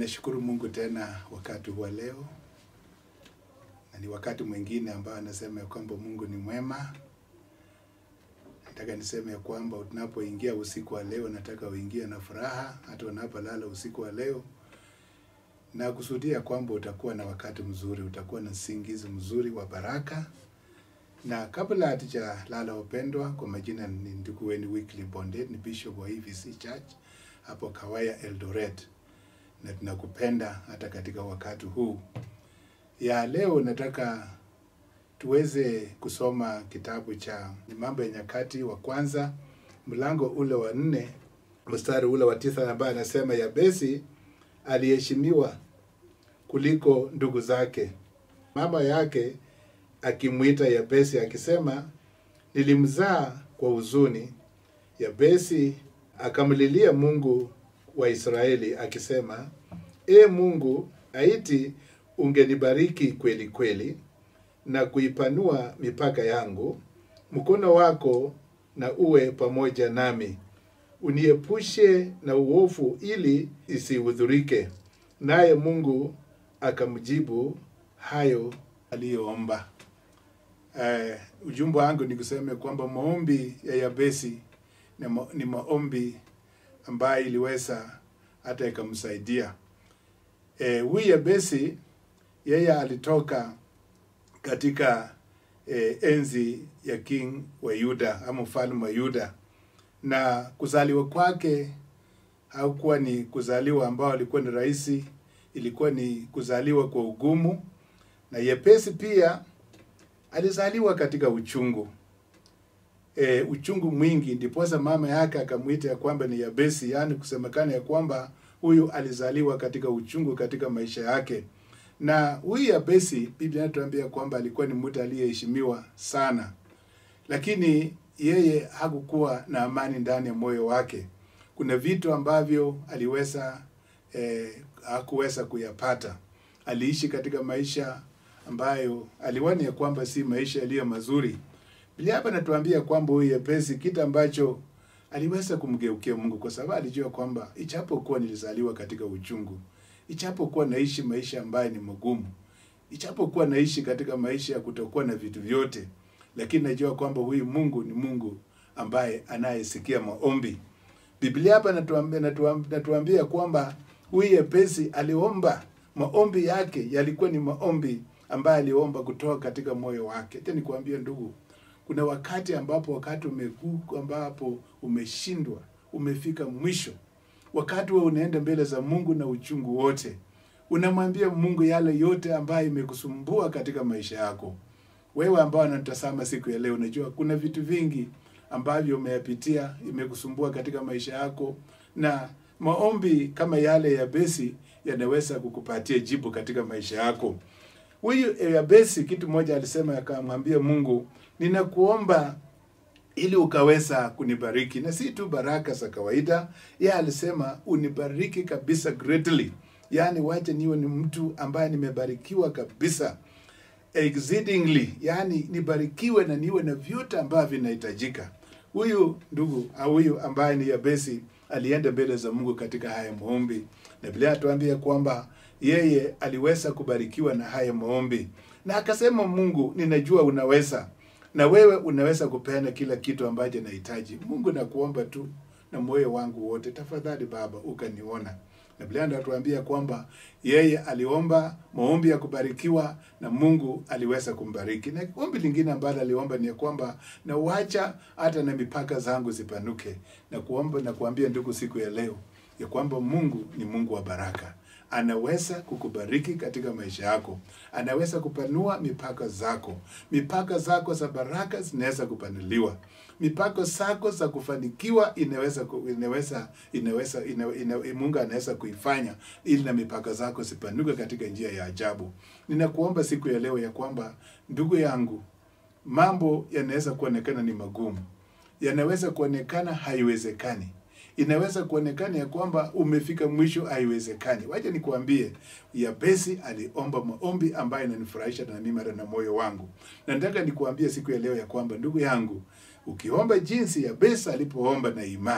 Nashukuru Mungu tena wakati wa leo, na ni wakati mwingine ambao anasema ya kwamba Mungu ni mwema. Nataka niseme ya kwamba unapoingia usiku wa leo, nataka uingie na furaha, hata unapolala usiku wa leo, na kusudia kwamba utakuwa na wakati mzuri, utakuwa na usingizi mzuri wa baraka. Na kabla hatujalala wapendwa, kwa majina ni ndugu wenu Wycliffe Bondet, ni bishop wa EVC Church hapo Kawaya Eldoret, na tunakupenda hata katika wakati huu ya leo. Nataka tuweze kusoma kitabu cha Mambo ya Nyakati wa kwanza mlango ule wa nne mstari ule wa tisa ambaye anasema Yabesi aliheshimiwa kuliko ndugu zake, mama yake akimwita Yabesi akisema, nilimzaa kwa huzuni. Yabesi akamlilia Mungu wa Israeli akisema, E Mungu, aiti ungenibariki kweli kweli na kuipanua mipaka yangu, mkono wako na uwe pamoja nami, uniepushe na uovu ili isihudhurike. Naye Mungu akamjibu hayo aliyoomba. Uh, ujumbe wangu ni kusema kwamba maombi ya Yabesi ni, ma, ni maombi ambayo iliweza hata ikamsaidia huyu. E, Yabesi yeye alitoka katika e, enzi ya king wa Yuda ama mfalme wa Yuda, na kuzaliwa kwake haukuwa ni kuzaliwa ambao alikuwa ni rahisi, ilikuwa ni kuzaliwa kwa ugumu. Na Yabesi pia alizaliwa katika uchungu e, uchungu mwingi, ndiposa mama yake akamwita ya kwamba ni Yabesi, yaani kusemekana ya kwamba huyu alizaliwa katika uchungu katika maisha yake. Na huyu Yabesi, Biblia inatuambia kwamba alikuwa ni mtu aliyeheshimiwa sana, lakini yeye hakukuwa na amani ndani ya moyo wake. Kuna vitu ambavyo aliweza eh, hakuweza kuyapata. Aliishi katika maisha ambayo aliwani ya kwamba si maisha yaliyo mazuri. Biblia hapa natuambia kwamba huyu Yabesi kitu ambacho aliweza kumgeukia Mungu kwa sababu alijua kwamba ichapokuwa nilizaliwa katika uchungu, ichapokuwa naishi maisha ambayo ni magumu, ichapokuwa naishi katika maisha ya kutokuwa na vitu vyote, lakini najua kwamba huyu Mungu ni Mungu ambaye anayesikia maombi. Biblia hapa natuambia, natuambia, natuambia kwamba huyu Yabesi aliomba, maombi yake yalikuwa ni maombi ambaye aliomba kutoka katika moyo wake. Acha nikwambie ndugu, kuna wakati ambapo wakati umekuku ambapo umeshindwa, umefika mwisho, wakati wewe unaenda mbele za Mungu na uchungu wote, unamwambia Mungu yale yote ambayo imekusumbua katika maisha yako. Wewe ambao unatazama siku ya leo, unajua kuna vitu vingi ambavyo umeyapitia, imekusumbua katika maisha yako, na maombi kama yale ya Yabesi yanaweza kukupatia jibu katika maisha yako. Huyu Yabesi kitu moja alisema, akamwambia Mungu, ninakuomba ili ukaweza kunibariki, na si tu baraka za kawaida. Yeye alisema unibariki kabisa greatly, yaani wache niwe ni mtu ambaye nimebarikiwa kabisa exceedingly, yaani nibarikiwe na niwe na vyote ambavyo vinahitajika. Huyu ndugu au huyu ambaye ni Yabesi alienda mbele za Mungu katika haya maombi, na Biblia atuambia kwamba yeye aliweza kubarikiwa na haya maombi, na akasema, Mungu, ninajua unaweza na wewe unaweza kupeana kila kitu ambacho nahitaji. Mungu, nakuomba tu na moyo wangu wote, tafadhali Baba ukaniona. Na Biblia inatuambia kwamba yeye aliomba maombi ya kubarikiwa na Mungu aliweza kumbariki. Na ombi lingine ambalo aliomba ni kwamba na wacha hata na mipaka zangu zipanuke, na kuomba na kuambia ndugu, siku ya leo ya kwamba Mungu ni Mungu wa baraka anaweza kukubariki katika maisha yako, anaweza kupanua mipaka zako. Mipaka zako za baraka zinaweza kupanuliwa, mipaka zako za kufanikiwa inaweza inaweza inaweza ina, ina, Mungu anaweza kuifanya ili na mipaka zako zipanuke katika njia ya ajabu. Ninakuomba siku ya leo ya kwamba ndugu yangu, mambo yanaweza kuonekana ni magumu, yanaweza kuonekana haiwezekani inaweza kuonekana ya kwamba umefika mwisho, haiwezekani. Wacha nikuambie, Yabesi aliomba maombi ambayo inanifurahisha na mimi na moyo wangu, na nataka nikuambie siku ya leo ya kwamba ndugu yangu, ukiomba jinsi Yabesi alipoomba na imani,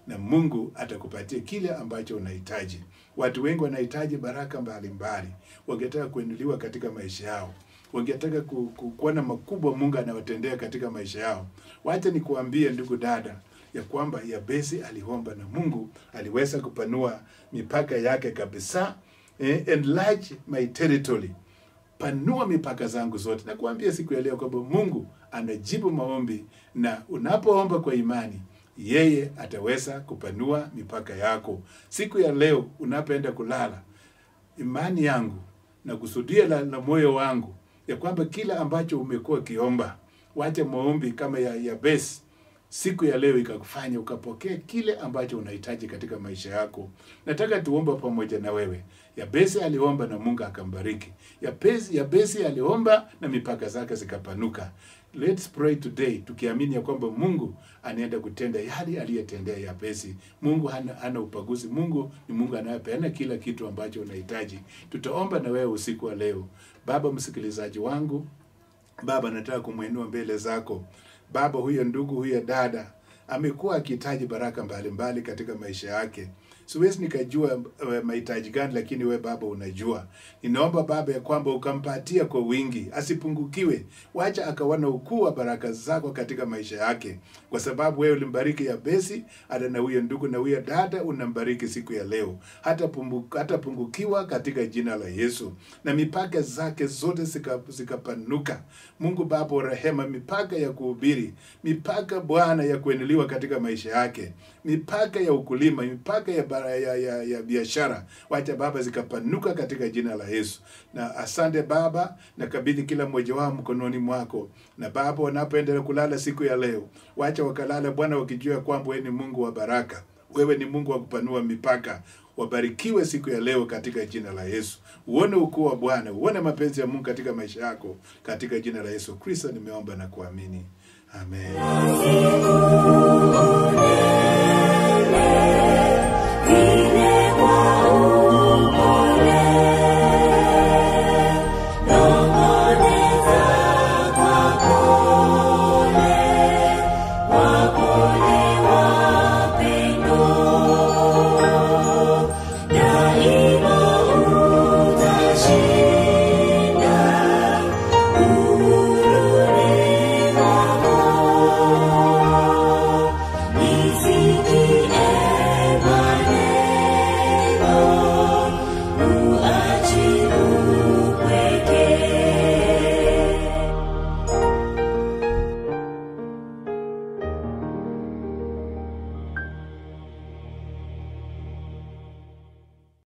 na Mungu atakupatia kile ambacho unahitaji. Watu wengi wanahitaji baraka mbalimbali, wangetaka kuinuliwa katika maisha yao, wangetaka ku, ku, kuona makubwa Mungu anawatendea katika maisha yao. Wacha nikuambie ndugu dada, ya kwamba Yabesi aliomba na Mungu aliweza kupanua mipaka yake kabisa, eh, enlarge my territory panua mipaka zangu zote. Nakuambia siku ya leo kwamba Mungu anajibu maombi, na unapoomba kwa imani, yeye ataweza kupanua mipaka yako. Siku ya leo unapoenda kulala, imani yangu na kusudia la, la moyo wangu ya kwamba kila ambacho umekuwa ukiomba, wacha maombi kama ya Yabesi siku ya leo ikakufanya ukapokea kile ambacho unahitaji katika maisha yako. Nataka tuomba pamoja na wewe. Yabesi aliomba na Mungu akambariki. Yabesi, Yabesi aliomba na mipaka zake zikapanuka. Let's pray today tukiamini ya kwamba Mungu anaenda kutenda yale aliyetendea Yabesi. Mungu hana, hana upaguzi. Mungu ni Mungu anayepeana kila kitu ambacho unahitaji. Tutaomba na wewe usiku wa leo. Baba, msikilizaji wangu, Baba, nataka kumwinua mbele zako baba huyo, ndugu huyo, dada amekuwa akihitaji baraka mbalimbali mbali katika maisha yake. Siwezi nikajua uh, mahitaji gani, lakini we Baba unajua. Ninaomba Baba ya kwamba ukampatia kwa wingi, asipungukiwe. Wacha akaona ukuu wa baraka zako katika maisha yake, kwa sababu wewe ulimbariki Yabesi, hata na huyo ndugu na huyo dada unambariki siku ya leo, hata pumbu, hata pungukiwa katika jina la Yesu, na mipaka zake zote zikapanuka. Zika Mungu Baba rehema, mipaka ya kuhubiri, mipaka Bwana ya kueneliwa katika maisha yake, mipaka ya ukulima, mipaka ya ya, ya, ya biashara, wacha Baba zikapanuka katika jina la Yesu. Na asante Baba, nakabidhi kila mmoja wao mkononi mwako, na Baba, wanapoendelea kulala siku ya leo, wacha wakalala Bwana wakijua kwamba wewe ni Mungu wa baraka, wewe ni Mungu wa kupanua mipaka. Wabarikiwe siku ya leo katika jina la Yesu. Uone ukuu wa Bwana, uone mapenzi ya Mungu katika maisha yako, katika jina la Yesu Kristo nimeomba na kuamini, amen.